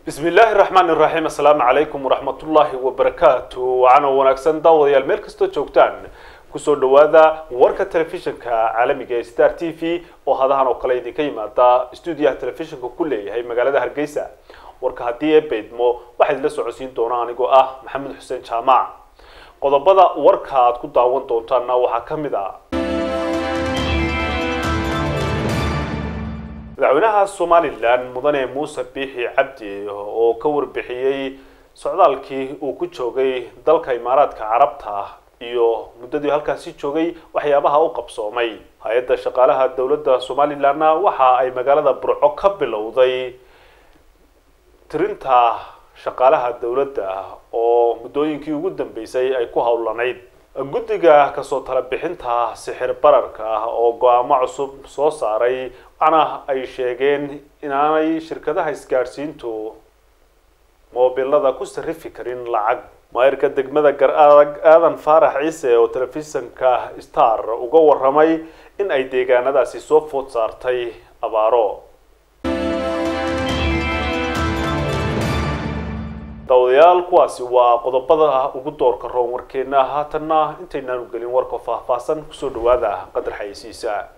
bismi illaahi raxmaan iraxiim assalaamu calaykum waraxmatullaahi wabarakaatu waxaana wanaagsan daawadayaal meel kastoo joogtaan kusoo dhawaada warka telefishinka caalamiga ee star t v oo hadahan oo kale idinka yimaada stuudiyaha telefishinka ku leeyahay magaalada hargeysa warka haddii ee beydmo waxaa idinla socodsiin doona anigoo ah maxamed xuseen jaamac qodobada warka aad ku daawan doontaanna waxaa ka mid ah madaxweynaha somalilan mudane muuse biixi cabdi oo ka warbixiyey socdaalkii uu ku joogay dalka imaaraadka carabta iyo muddadii halkaasi joogay waxyaabaha u qabsoomay hay-adda shaqaalaha dowladda somalilanna waxa ay magaalada burco ka bilowday tirinta shaqaalaha dowladda oo muddooyinkii ugu dambeysay ay ku howlanayd guddiga kasoo tala bixinta sixir bararka oo go-aamo cusub soo saaray waxaana ay sheegeen inaanay shirkadaha isgaadhsiintu moobilada ku sarifi karin lacag maayirka degmada gar adag aadan faarax ciise oo telefishinka star uga waramay in ay deegaanadaasi soo food saartay abaaro daawadayaal kuwaasi waa qodobada ugu doorka roon warkeena haatanna intaynaanu gelin warka faahfaahsan kusoo dhawaada qadar xayeysiisa